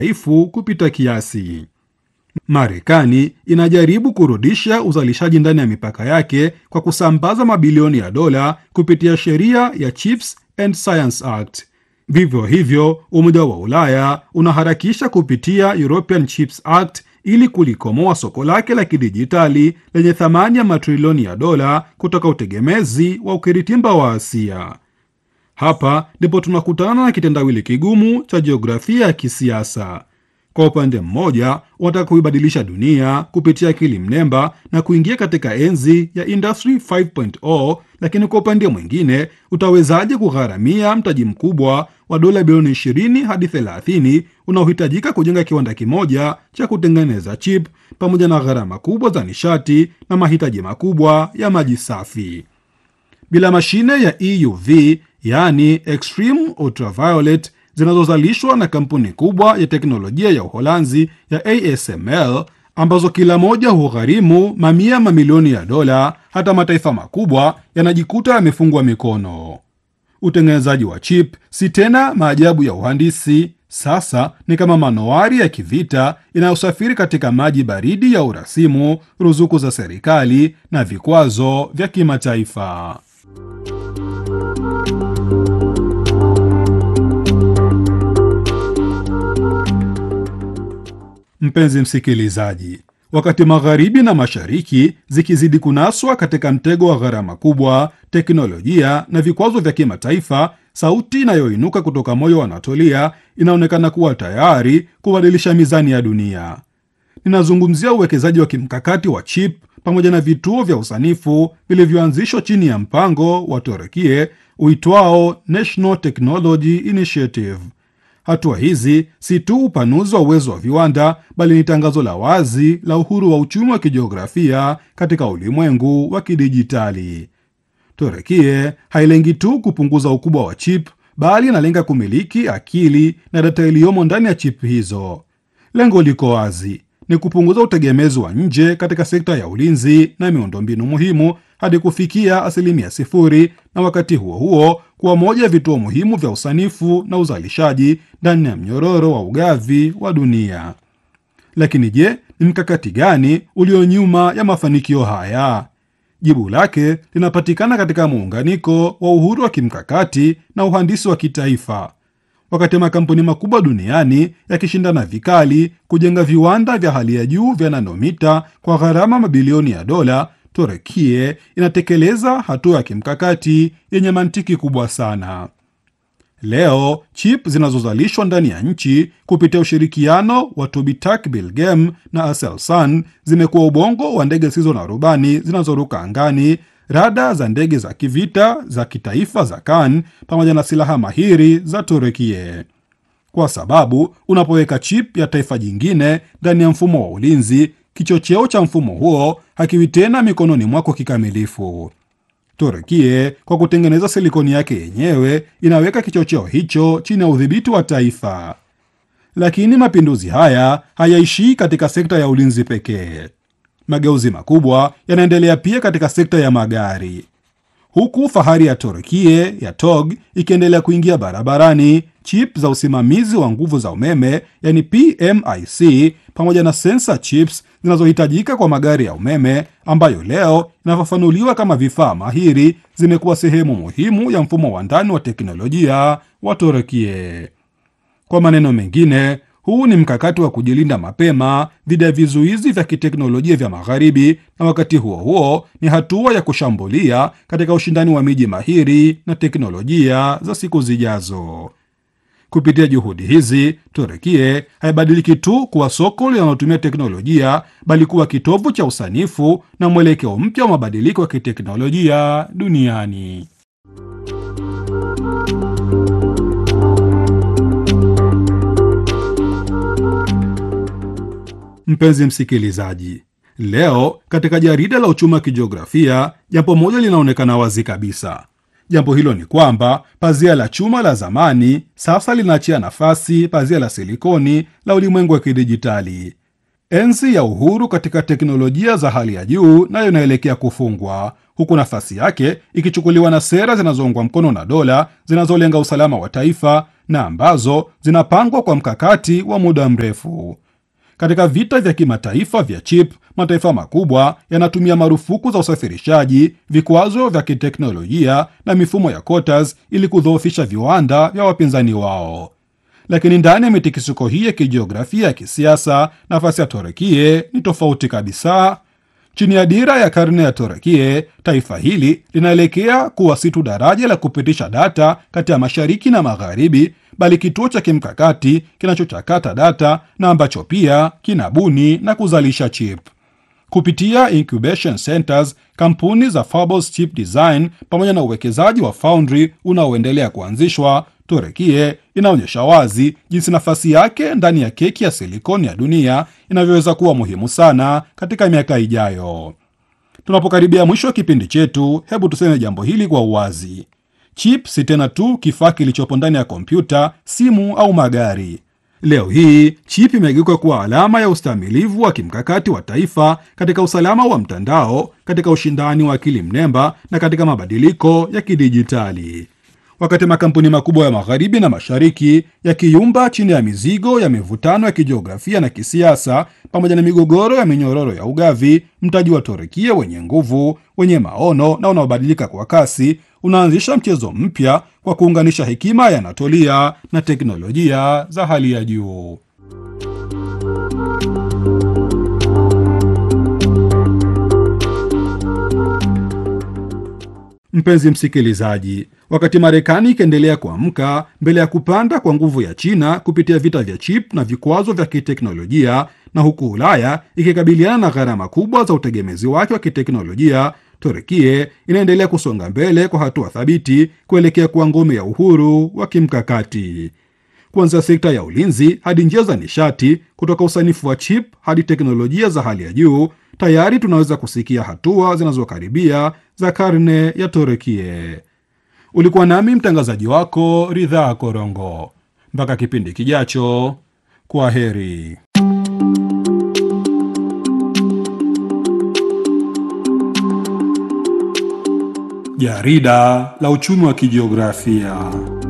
dhaifu kupita kiasi. Marekani inajaribu kurudisha uzalishaji ndani ya mipaka yake kwa kusambaza mabilioni ya dola kupitia sheria ya Chips and Science Act. Vivyo hivyo, Umoja wa Ulaya unaharakisha kupitia European Chips Act ili kulikomoa soko lake la kidijitali lenye thamani ya matrilioni ya dola kutoka utegemezi wa ukiritimba wa Asia. Hapa ndipo tunakutana na kitendawili kigumu cha jiografia ya kisiasa. Kwa upande mmoja, wanataka kuibadilisha dunia kupitia akili mnemba na kuingia katika enzi ya Industry 5.0, lakini kwa upande mwingine, utawezaje kugharamia mtaji mkubwa wa dola bilioni 20 hadi 30 unaohitajika kujenga kiwanda kimoja cha kutengeneza chip pamoja na gharama kubwa za nishati na mahitaji makubwa ya maji safi? Bila mashine ya EUV, yaani extreme ultraviolet zinazozalishwa na kampuni kubwa ya teknolojia ya Uholanzi ya ASML ambazo kila moja hugharimu mamia mamilioni ya dola, hata mataifa makubwa yanajikuta yamefungwa mikono. Utengenezaji wa chip si tena maajabu ya uhandisi, sasa ni kama manowari ya kivita inayosafiri katika maji baridi ya urasimu, ruzuku za serikali na vikwazo vya kimataifa. Mpenzi msikilizaji, wakati magharibi na mashariki zikizidi kunaswa katika mtego wa gharama kubwa, teknolojia na vikwazo vya kimataifa, sauti inayoinuka kutoka moyo wa Anatolia inaonekana kuwa tayari kubadilisha mizani ya dunia. Ninazungumzia uwekezaji wa kimkakati wa chip pamoja na vituo vya usanifu vilivyoanzishwa chini ya mpango wa Turukie uitwao National Technology Initiative. Hatua hizi si tu upanuzi wa uwezo wa viwanda bali ni tangazo la wazi la uhuru wa uchumi wa kijiografia katika ulimwengu wa kidijitali. Turekie hailengi tu kupunguza ukubwa wa chip bali inalenga kumiliki akili na data iliyomo ndani ya chip hizo. Lengo liko wazi, ni kupunguza utegemezi wa nje katika sekta ya ulinzi na miundombinu muhimu hadi kufikia asilimia sifuri, na wakati huo huo kuwa moja ya vituo muhimu vya usanifu na uzalishaji ndani ya mnyororo wa ugavi wa dunia. Lakini je, ni mkakati gani ulio nyuma ya mafanikio haya? Jibu lake linapatikana katika muunganiko wa uhuru wa kimkakati na uhandisi wa kitaifa. Wakati makampuni makubwa duniani yakishindana vikali kujenga viwanda vya hali ya juu vya nanomita kwa gharama mabilioni ya dola, Turekie inatekeleza hatua ya kimkakati yenye mantiki kubwa sana. Leo chip zinazozalishwa ndani ya nchi kupitia ushirikiano wa Tobitak Bilgem na Aselsan zimekuwa ubongo wa ndege zisizo na rubani zinazoruka angani, rada za ndege za kivita za kitaifa za Kan pamoja na silaha mahiri za Turekie, kwa sababu unapoweka chip ya taifa jingine ndani ya mfumo wa ulinzi, kichocheo cha mfumo huo hakiwi tena mikononi mwako kikamilifu. Turukie kwa kutengeneza silikoni yake yenyewe inaweka kichocheo hicho chini ya udhibiti wa taifa. Lakini mapinduzi haya hayaishii katika sekta ya ulinzi pekee. Mageuzi makubwa yanaendelea pia katika sekta ya magari, huku fahari ya Turkie ya TOG ikiendelea kuingia barabarani. Chip za usimamizi wa nguvu za umeme yani PMIC pamoja na sensa chips zinazohitajika kwa magari ya umeme ambayo leo inafafanuliwa kama vifaa mahiri zimekuwa sehemu muhimu ya mfumo wa ndani wa teknolojia wa Turkie. Kwa maneno mengine, huu ni mkakati wa kujilinda mapema dhidi ya vizuizi vya kiteknolojia vya Magharibi, na wakati huo huo ni hatua ya kushambulia katika ushindani wa miji mahiri na teknolojia za siku zijazo. Kupitia juhudi hizi, Turekie haibadiliki tu kuwa soko linalotumia teknolojia, bali kuwa kitovu cha usanifu na mwelekeo mpya wa mabadiliko ya kiteknolojia duniani. Mpenzi msikilizaji, leo katika jarida la uchumi wa kijiografia, jambo moja linaonekana wazi kabisa. Jambo hilo ni kwamba pazia la chuma la zamani sasa linaachia nafasi pazia la silikoni la ulimwengu wa kidijitali. Enzi ya uhuru katika teknolojia za hali ya juu nayo inaelekea kufungwa, huku nafasi yake ikichukuliwa na sera zinazoungwa mkono na dola zinazolenga usalama wa taifa na ambazo zinapangwa kwa mkakati wa muda mrefu. Katika vita vya kimataifa vya chip, mataifa makubwa yanatumia marufuku za usafirishaji, vikwazo vya kiteknolojia na mifumo ya quotas ili kudhoofisha viwanda vya wapinzani wao. Lakini ndani ya mitikisiko hii ya kijiografia ya kisiasa, nafasi ya Torekie ni tofauti kabisa. Chini ya dira ya karne ya Torekie, taifa hili linaelekea kuwa si tu daraja la kupitisha data kati ya mashariki na magharibi, bali kituo cha kimkakati kinachochakata data na ambacho pia kinabuni na kuzalisha chip. Kupitia incubation centers, kampuni za Fables Chip Design pamoja na uwekezaji wa Foundry unaoendelea kuanzishwa, Turekie inaonyesha wazi jinsi nafasi yake ndani ya keki ya silikoni ya dunia inavyoweza kuwa muhimu sana katika miaka ijayo. Tunapokaribia mwisho wa kipindi chetu, hebu tuseme jambo hili kwa uwazi: chip si tena tu kifaa kilichopo ndani ya kompyuta, simu au magari. Leo hii chip imegeuka kuwa alama ya ustamilivu wa kimkakati wa taifa katika usalama wa mtandao, katika ushindani wa akili mnemba na katika mabadiliko ya kidijitali. Wakati makampuni makubwa ya magharibi na mashariki yakiyumba chini ya mizigo ya mivutano ya kijiografia na kisiasa pamoja na migogoro ya minyororo ya ugavi, mtaji wa Torekia wenye nguvu, wenye maono na unaobadilika kwa kasi unaanzisha mchezo mpya kwa kuunganisha hekima ya Anatolia na teknolojia za hali ya juu. Mpenzi msikilizaji, wakati Marekani ikiendelea kuamka mbele ya kupanda kwa nguvu ya China kupitia vita vya chip na vikwazo vya kiteknolojia, na huku Ulaya ikikabiliana na gharama kubwa za utegemezi wake wa kiteknolojia, Turkie inaendelea kusonga mbele kwa hatua thabiti kuelekea kuwa ngome ya uhuru wa kimkakati. Kuanzia sekta ya ulinzi hadi njia za nishati, kutoka usanifu wa chip hadi teknolojia za hali ya juu, tayari tunaweza kusikia hatua zinazokaribia za karne ya Turekie. Ulikuwa nami mtangazaji wako Ridhaa Korongo. Mpaka kipindi kijacho, kwa heri. Jarida la uchumi wa kijiografia.